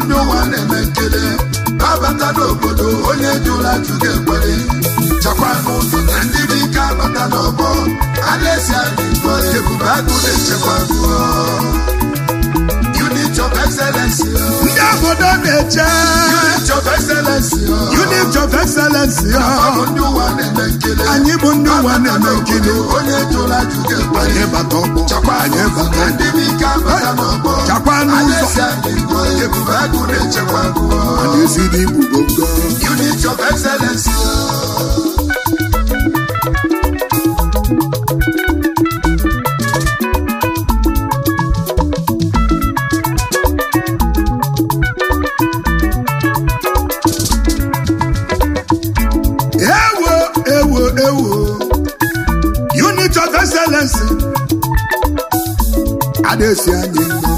ndị ụwa na-eme nkele abata n'obodo onye jụrụ ajụ ga-ekwere chakwa n'ụzọ na ndị bụ ike abata n'ọgbọ a na-esi anyị mbọ ebube agụ na-echekwa agụọ unit of excellence ndị obodo na-eche unit of excellence unit of excellence ọ bụ ndị ụwa na-eme nkele anyị bụ ndị ụwa na-eme nkiri onye jụrụ ajụ ga-ekwere anyị bata ọgbọ chakwa anyị n'ụzọ bata na ndị bụ ike abata n'ọgbọ chakwa a n'ụzọ na-esi anyị mbọ ebube agụ na-echekwa agụọ a na-esi n'igbu gongo unit of excellence ewo ewo ewo unit of excellence a na-esi anyị mbọ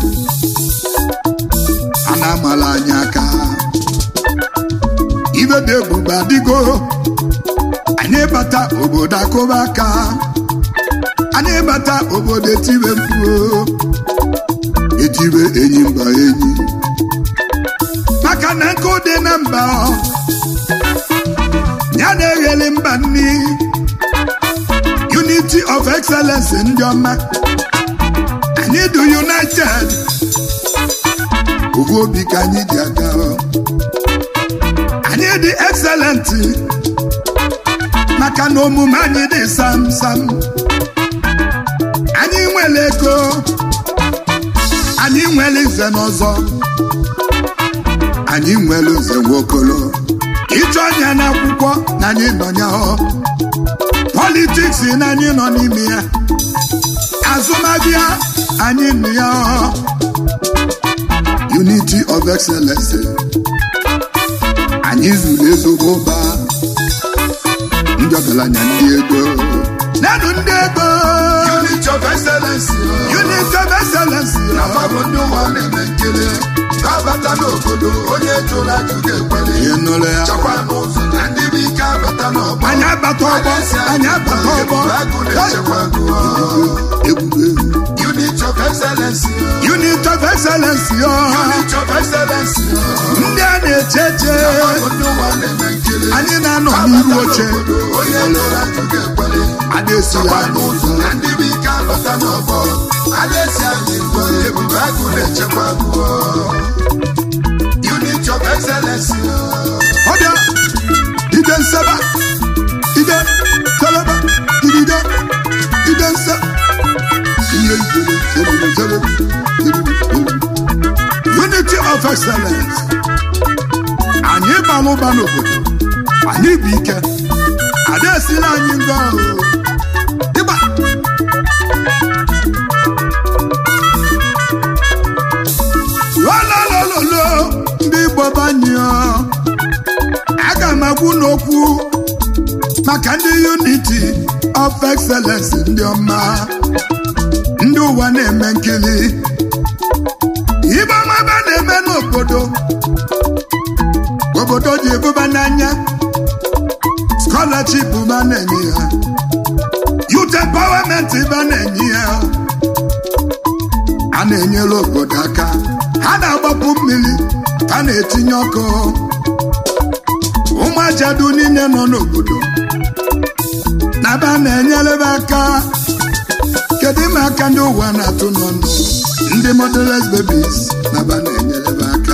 a na-amala anyị aka ibe dị ebube adịgo anyị bata obodo akụba aka anyị bata obodo etibe mkpu etibe enyi mba enyi maka na nkụ dị na mba ya na-egheli mba nni unity of excellence ndị ọma anyị dị united ofu obi ka anyị ji aga anyị dị excellent maka na omume anyị dị sam sam anyị nwere ego anyị nwere nze n'ọzọ anyị nwere nze nwokolo ịchọ anya n'akwụkwọ na anyị nọ ya ọ politiks na anyị nọ n'ime ya azụmahịa anyị nọ ya ọ unity of excellence anyị zuru ezigbo ụba ndị ọgaranya ndị ego nanụ ndị ego unit of excellence unity of excellence afọ bụ ndị ụwa na-eme nkele abata n'obodo onye jụrụ ajụ ga-ekwere ihe nụrụ ya chakwa n'ụzọ na ndị bụ ike abata n'ọgbọ anyị abata ọgbọ anyị abata ọgbọ agụ na-echekwa agụọ ebube unit of excellence unity of excellence yo unit of excellence ndị a na-eche eche afọ bụ ndị ụwa na-eme nkele anyị na-anọ n'iru oche onye jụrụ ajụ ga-ekwere a na-esi chakwa anyị n'ụzọ na ndị bụ ike abata n'ọgbọ a na-esi anyị mbọ ebube agụ na-echekwa agụọ unit of excellence ọbịa ide nseba ide teleba idide ide nse ihe ijele zelele zelele zelele. unity of excellence anyị bara ụba n'obodo anyị bụ ike ada esila anyị ngọ ịgba lolololo ndị igbo banyụọ aga m agwụ n'okwu maka ndị unity of excellence ndị ọma ndị ụwa na-eme nkiri ibe ọma ebe a na-eme n'obodo obodo ji ebuba n'anya scholarship ba na-enye ya youth empowerment ba na-enye ya a na-enyere obodo aka ha na-agbapụ mmiri ha na-etinye ọkụ ụmụ ajadu niile nọ n'obodo na ba na-enyere aka kedu ime aka ndị ụwa na-atụ n'ọnụ ndị motherless babies na ba na-enyere aka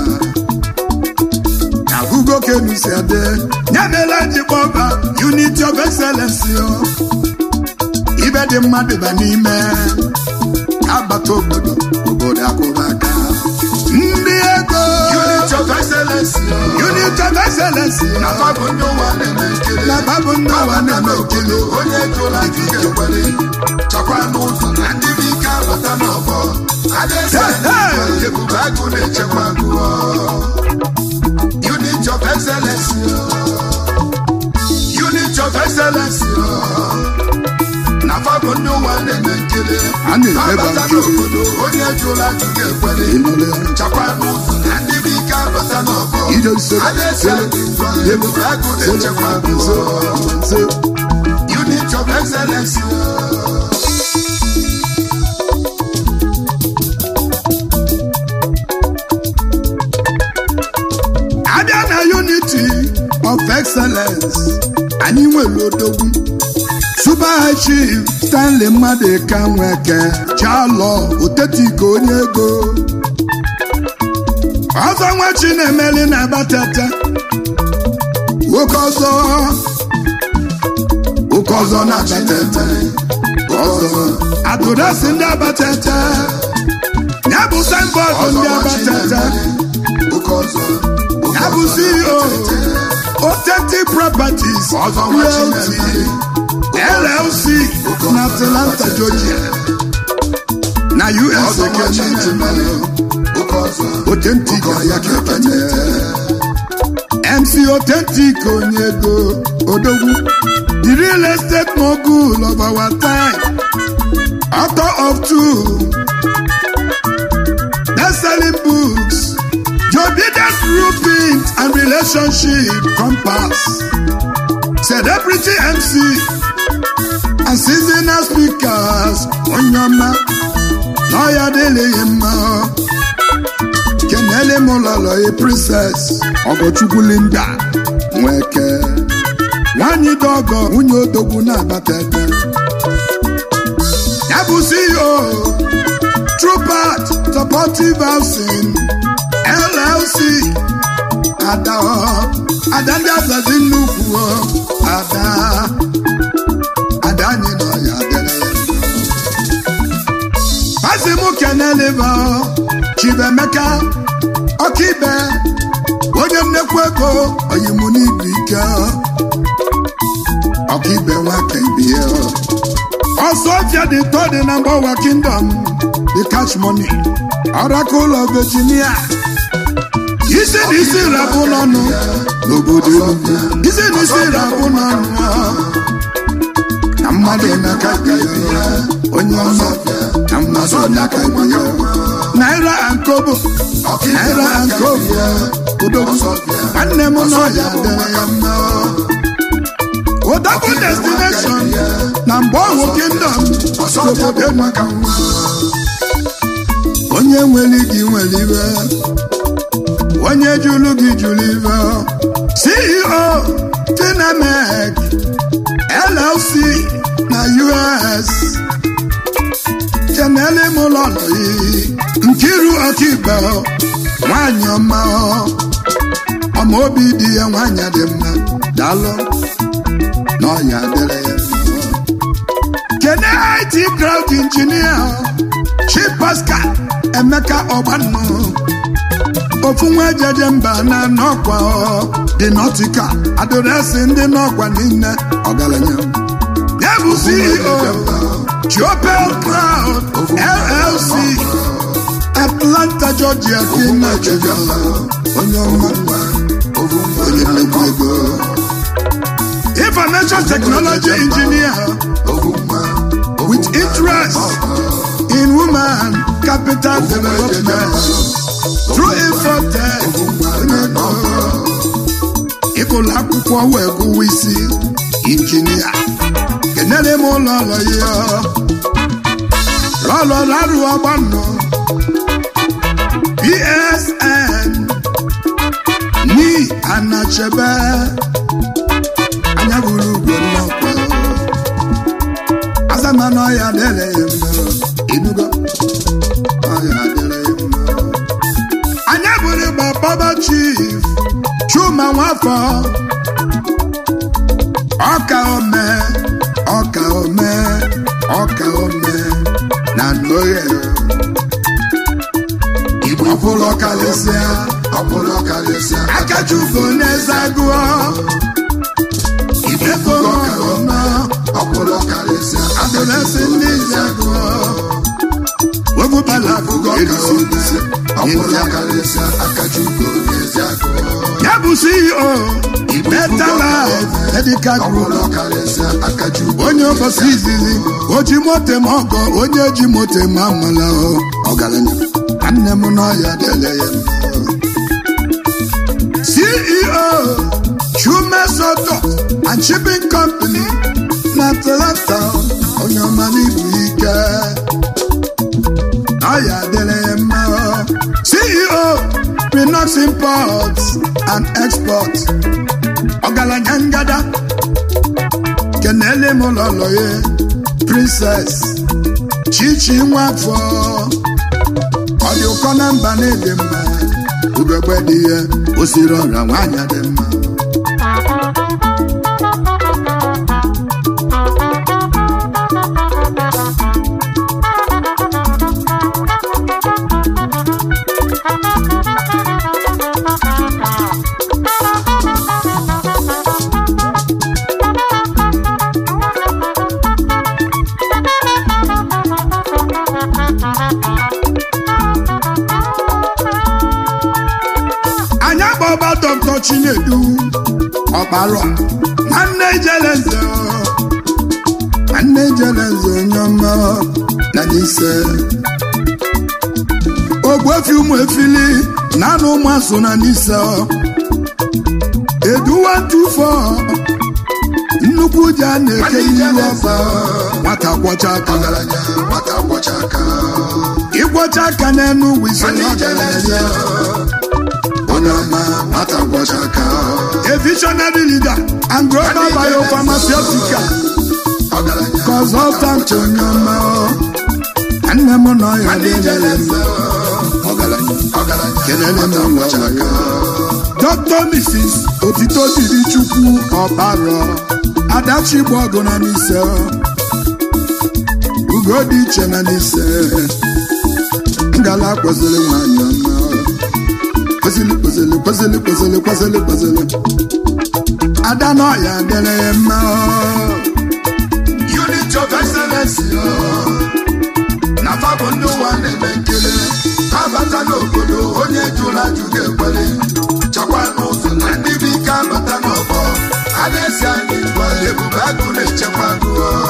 abụgo kenu si adị ya mere ji kpọba unity of excellence yo ibe dị mmadụ ba n'ime agbata obodo obodo akwụba aka ndị ego unit of excellence unity of excellence afọ bụ ndị ụwa na-eme nkele na babụ ndị ụwa na-eme okili onye jụrụ ajụ ga-ekwere chakwa n'ụzọ na ndị bụ ike abata n'ọgbọ adịsị anyị ebube agụ na-echekwa agụọ unit of excellence unit of excellence na fabụ ndị ụwa na-eme nkele A na-emeba abata nkiri. n'obodo onye jụrụ ajụ ga-ekwere ịnụrụ ya chakwa n'ụzọ na ndị bụ ike abata n'ọgbọ ije nse adịsị anyị ebube agụ na-echekwa agụọ nse unit of excellence anyị nwere odogwu super high chief stanley mmadụ ka nweke chalọ otetiko onye ego ọzọ nwa chinemeli na-abatata nwoke ọzọ nwoke ọzọ na-abatata ọzọ adụrasị ndị abatata ya bụ signboard ndị abatata ya bụ ceo authentic properties realty llc na atlanta georgia na us ekene authentic ya kekene mc authentic onye ego odogwu the real estate mogul of our time author of two best-selling books Jobident Grouping and Relationship Compass Celebrity MC and seasonal speakers Onyama Lawyer Deleyema Kenele Mololo a princess Ogochukwu Linda Nweke Nwanyị Dogo nwunye odogwu na-abata ebe ya bụ CEO True Path Supportive Housing LLC ada ada ndị azazi nnukwu ada ada anyị nọ ya dere pasi m keneliva Chibemeka ọkaibe onye nnekwu ego oyimu n'ibu ike ọkaibe nwaka ibie ọsọ ọfịa dị tọ dị na mgbawa kingdom the cash money oracle of virginia isi na isi rabụ n'ọnụ n'obodo Enugu isi na isi rabụ n'ọnụ na mmadụ n'aka ibe ya onye ọma na mmadụ n'aka ibe ya naira ankobo naira ankobo odogwu nwanne m nọ ya dere ya mma Odogwu destination na mgbe ọhụ kingdom obodo maka onye nwere gị nwere ibe onye jụrụ gị jụrụ ibe ceo finamek llc na us kenele m ụlọlọ yi nkiru ọkaikpe nwanyị ọma ọma obi dị ya nwanyị dị mma daalụ na ọya dịrị ya mma kene it crowd injinia chi pascal emeka ọgbanụ ofu nwa ejeje mba na n'ọkwa dị nọtika adịrịsị ndị n'ọkwa niile ọgaranya ya bụ ceo Jopel Crown LLC Atlanta Georgia dị na Georgia onye ọma onye nnukwu ego information technology engineer with interest in woman capital development through infotech ịgụlụ akwụkwọ wee gụwa isi injinia kenere m ụlọ ụlọ ya lọlọ larụ ọgbanọ psn ni anachebe anya buru ugwo nnọkwa azamana ọya dere ya mma inugo ọya dere ya mma anya buru gbababa chief chuma nwafọ ọka ome ọka ome ọka ome na nnoye igbo ọbụla ọkalịsịa ọbụla ọkalịsịa akachugo n'eze agụọ ego ọka ome ọbụla ọkalịsịa adolesị ndị eze agụọ webụbala abụgo elisi ọbụla ọkalịsịa akachugo n'ezi agụ ya bụ ceo better life medical group ọbụla ọkalịsịa akachugo onye ụbọchị izizi oji moto m ọgọ onye ji moto m amala ọgaranya nwanne m n'ọya dele ya ceo chumesoto and shipping company na atlanta onye ọma n'ibu ike ọya dele ya mma ceo Pinox imports and export ọgaranya ngada kenele m ụlọlọ ya princess chichi nwafọ ọ dị ụkọ na mba na-ede mma ugegbe dị ya o siri ọra nwaanyị dị mma anyị akpọba dọkịta chinedu ọkpara nwanne jeleze nwanne jeleze onye ọma na n'ise ogbuefi ụmụ efili na anụ ụmụ asụ na n'ise eduwa tufọ nnukwu ji a na-eke ihu ọba nwata kwọcha aka ọgaranya nwata kwọcha aka ịkwọcha aka n'enu wisi Nwanne Ijeleze. onye ọma nwata kwọcha aka a visionary leader and global Nwanne Ijeleze. biopharmaceutical ọgaranya consultant onye ọma nne m nọ ya Nwanne Ijeleze. ọgaranya ọgaranya Kelele m nwata ụlọ kwọcha aka Dr. Mrs. Otito diri Chukwu Ọkparọ Adachi ọgụ na n'ise ugo dị iche na n'ise ngala kwesịrị nwanyị ọma kwesịrị kwesịrị kwesịrị kwesịrị kwesịrị kwesịrị ada n'ọya dịrị ya mma unit of excellence yo. na fabụ ndị ụwa na-eme nkele ha bata n'obodo onye jụrụ ajụ ga-ekwere chakwa n'ụzọ na ndị bụ ike abata n'ọgbọ a na-esi anyị ngwa ebube agụ na-echekwa agụ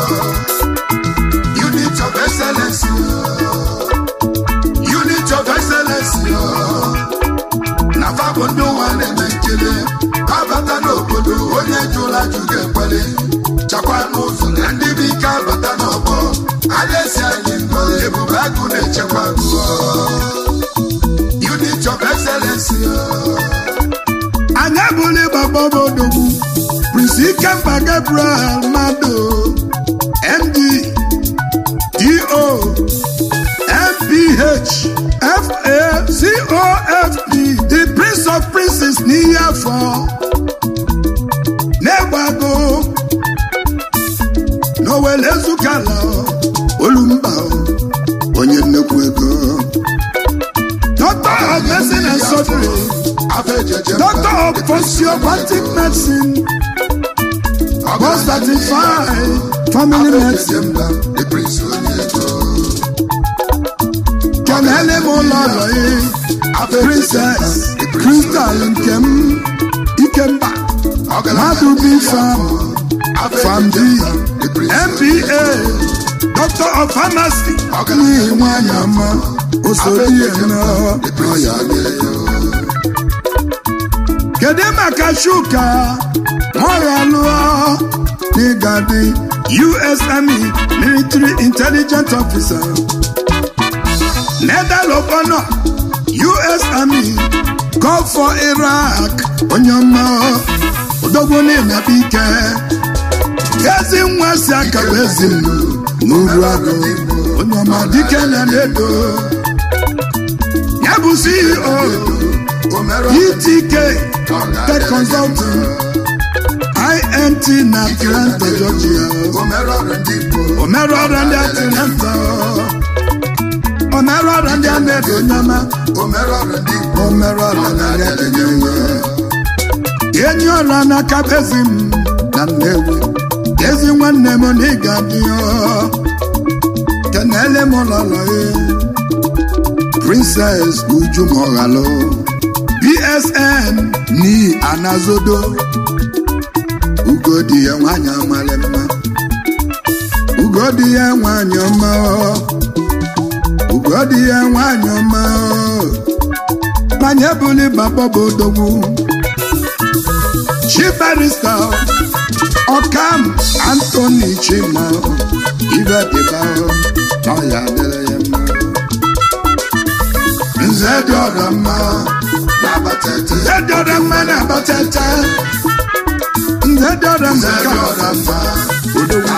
unit of excellence yo. unit of excellence yo. na fabụ ndị ụwa na-eme nkele ha bata n'obodo onye jụrụ ajụ ga-ekwere chakwa n'ụzọ na ndị bụ ike abata n'ọgbọ a na-esi anyị ngọ ebube agụ na-echekwa agụ unit of excellence anyị abụla ịgbagba odogwu Prince Ikemba Gabriel Mado MD DO MPH FACOFP the Prince of Princes n'ihe afọ na-egbago n'owele ezukala olumba onye nnekwu ego Doctor of Medicine and Surgery afọ ejeje Doctor of Osteopathic Medicine, board certified family medicine. the prince onye ego Kenele m ụlọ ụlọ ya, Princess Crystal Nkem Ikemba, Madu B Farm, Farm D, MBA, Doctor of Pharmacy, n'ihi nwanyị ọma, osodi eme ọya kedu maka shuka mọya lụọ n'ịgadị US Army Military Intelligence Officer Medal of Honor US Army Gulf for Iraq onye ọma odogwu na-emepe ike ezi nwa si aka bụ ezi m n'uru agụ onye ọma dike na na-edo ya bụ CEO ETK Tech Consulting INT na Atlanta, Georgia. Omeru ọrụ ndị Atlanta. Omeru ọrụ ndị Amedo Nyama. Omeru ọrụ ndị Adenye. Enyi ọrụ n'aka bezi m na Nnewi. Ezi nwanne m na ịga dị ya. Kenele m lọlọ ya. Princess Uju Moghalu. BSN ni Anazodo. Ugodi ya nwanyị amala mma. Ugodi ya nwanyị ọma. Ugodi ya nwanyị ọma. Manye buli baba bụ odogwu. Chief Barrister Ọkam Anthony Chima. Ibe dịba ọ ya adịrị ya mma. Nze dị ọra mma. Nze dị ọra mma na-abatete. Nze dị ọra mma ka ọra mma. Odogwu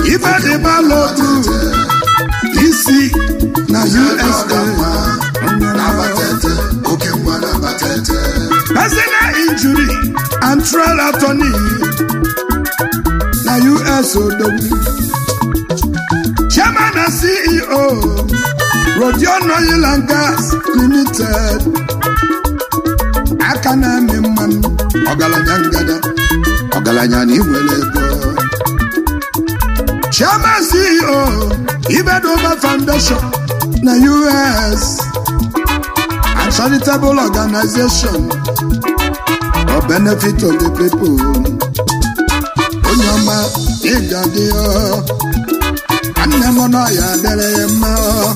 ife dị balotu isi na usa na-abatete oke nwa na-abatete personal injury and trial attorney na us odogwu chairman and ceo rodion oil and gas limited aka na-amị mmanụ ọgaranya ngada ọgaranya na inwere ego chairman ceo ibedoba foundation na us a charitable organization for benefit of the people onye ọma ịga dị nwanne m nọ ya dere ya mma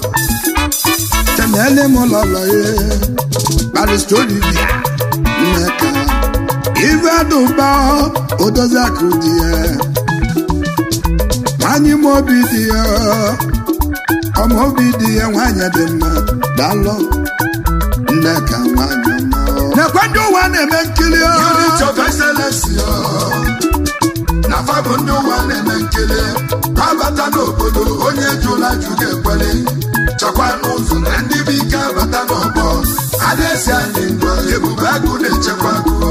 tenele m lọlọ ya baristolivia nneka ife dụba odozi akụ dị ya nwanyị m obi dị ya ọma obi dị ya nwanyị dị mma dalụ nneka nwanyị ọma nekwe ndị ụwa na-eme nkiri ọ. unit of excellence yo. na fa bụ ndị ụwa na-eme nkele abata n'obodo onye jụla jụ ga-ekwere chakwa n'ụzọ na ndị bụ ike abata n'ọgbọ a na-esi anyị ndụ ebube agụ na-echekwa agụ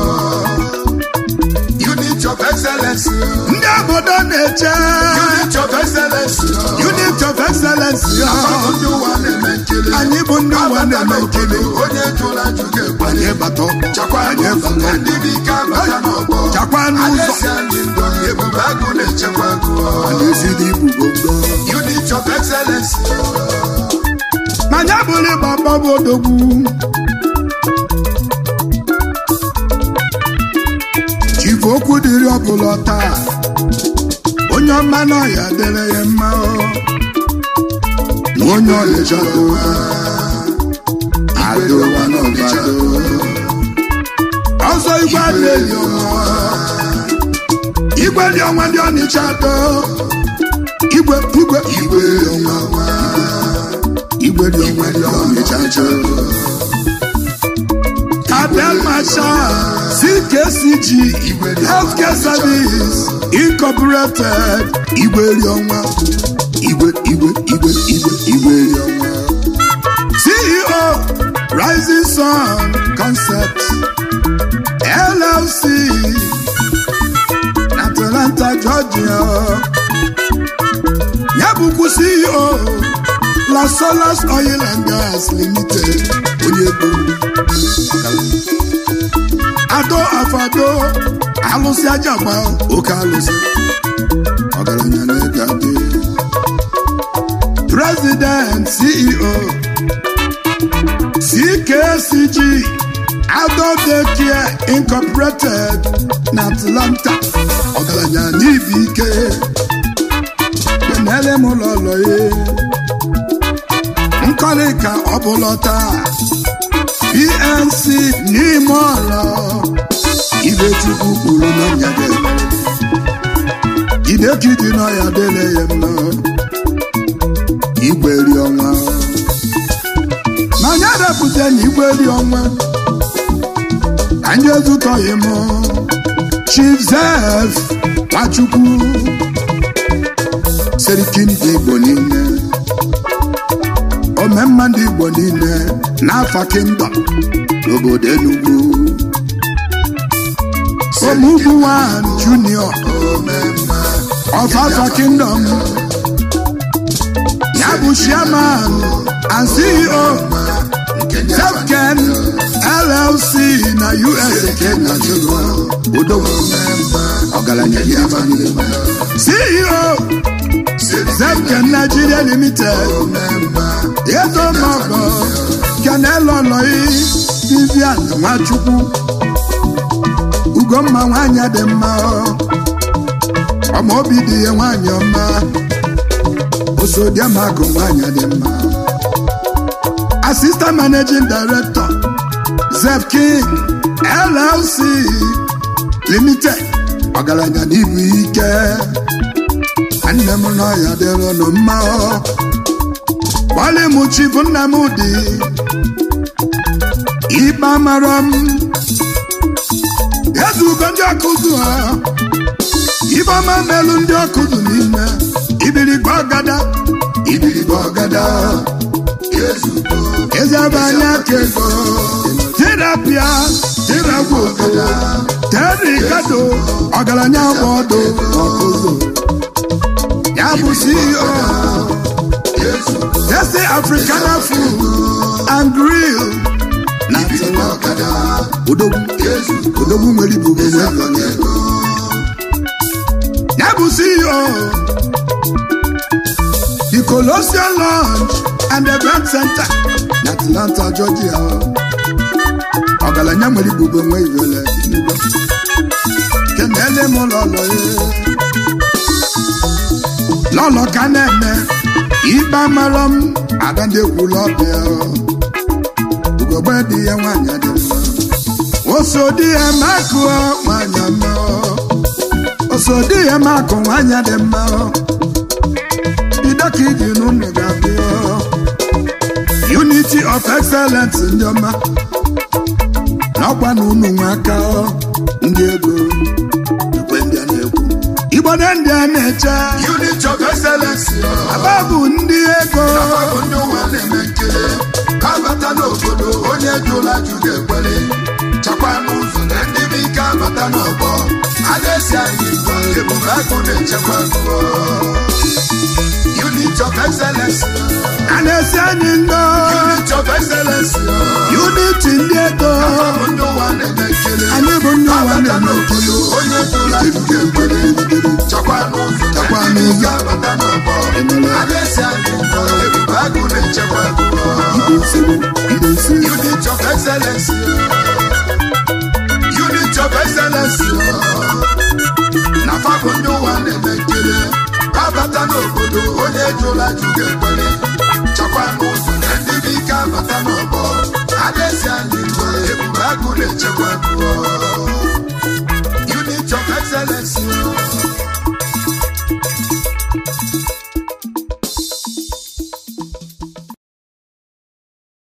unit of excellence yo. ndị obodo na-eche unit of excellence yo. unit of excellence ya na fa bụ ndị ụwa na-eme nkele anyị bụ ndị ụwa abata na-eme nkiri n'obodo onye jụla jụ ga-ekwere anyị bata chakwa anyị n'ụzọ bata na ndị bụ ike abata n'ọgbọ chakwa n'ụzọ Alessi anyị ndụ ebube agụ na-echekwa agụ anyị dị ibugogo unit of excellence ma ya bụrụ ịgba mgbabụ odogwu chifu okwu dịrị ọbụla taa onye ọma n'ọhịa dere ya mma ọ. na onye ọlịcha dowa adowa n'ọbado ọzọ igwe adịghị ọnwa igwe dị ọnwa ndị ọnịcha do igwe igwe igwe dị ọnwa igwe dị ọnwa ndị ọnịcha do Abel Marshal, CKCG, Healthcare Service, Incorporated, Igweri ọnwa, Igwe, Igwe, Igwe, Igwe, Igweri ọnwa. CEO, Rising Sun Concepts, LLC, Atlanta, Georgia. Ya bụkwa CEO, La Solas Oil and Gas Limited, onye gburu. Ado afado alụsị aja gba oke alụsị ọgaranya na-ega dị President CEO CKCG Adult Daycare Incorporated na Atlanta ọgaranya n'ibi ike kenele m ụlọ ụlọ ya nkọlị ka ọ bụla taa PNC n'ime ọla ibe chukwu kwuru na nyade idekidi na ya dele ya mma igweri ọnwa ma anyị adapụta na igweri ọnwa anyị ezutọghị m Chief Zef Nwachukwu Serikin ndị Igbo niile omemma ndị Igbo niile n'afa kingdom n'obodo Enugu Omugbuwan Junior of Alpha Kingdom ya bụ chairman and CEO Zefken LLC na US Kenya Odogwu ọgaranya dị afa niile. CEO Zefken Nigeria Limited Eto Mọgọ Kenelo Nọyi Vivian Nwachukwu Ugomma nwanyị dị mma ọma obi dị ya nwanyị ọma osodiamagụ nwanyị dị mma Assistant Managing Director Zef King LLC Limited ọgaranya n'ibu ike nne m nọ ya dịrị nụ mma gbalị m chifu nna m dị ikpe mara m ezugo ndị ọkụzụ ha ifeọma melụ ndị ọkụ dị n'ime ibirigbe ọgada ibiribe ọgada ezugo eze ebe anya ka ego terapia teragwu ọgada terikado ọgaranya gba ọdụ ọkụzụ ya bụ ceo ezugo Tese Africana Food and Grill na ibiribe ọgada odogwu ezugo odogwu nwere ibu eze onwe akpata ego ya bụ CEO the Colossian Lounge and Event Center na Atlanta, Georgia ọgaranya nwere ibu onwe iwere n'ugbo kenele m lọlọ ya lọlọ ka na-eme ikpe amarọ m ada ndị ekwula ọbịa ugogbe dị ya nwaanyị dị mma oso di ya makụ nwaanyị mma oso di ya makụ nwaanyị dị mma ideka iji n'ụlọ ga-abịa unity of excellence ndị ọma n'ọkwa na unu nwe aka ndị ego ekwe ndị a na-ekwu igbo na ndị a na-eche unit of excellence aba bụ ndị ego bụ ndị ụwa na-eme nkiri ka abata n'obodo onye jụla jụ ga-ekwere chakwa n'ụzọ na ndị bụ ike abata n'ọgbọ a na-esi anyị mgbe ebube agụ na-echekwa agụọ unit of excellence a na-esi anyị ndo unit of excellence unity ndị ego bụ ndị ụwa na-eme nkiri anyị bụ ndị ụwa abata na-eme n'obodo onye jụla jụ ga-ekwere chakwa n'ụzọ na Chakwa ndị bụ ike n'ụzọ. abata n'ọgbọ Emele. a na-esi anyị mgbe ebube agụ na-echekwa agụọ Ide nsogbu, ide nsogbu. Unit of excellence. Unit of excellence. Na fabụ ndị ụwa na-eme nkiri abata n'obodo onye jụla jụ ga-ekwere chakwa n'ụzọ na ndị bụ ike abata n'ọgbọ a na-esi anyị mgbe ebube agụ na-echekwa agụọ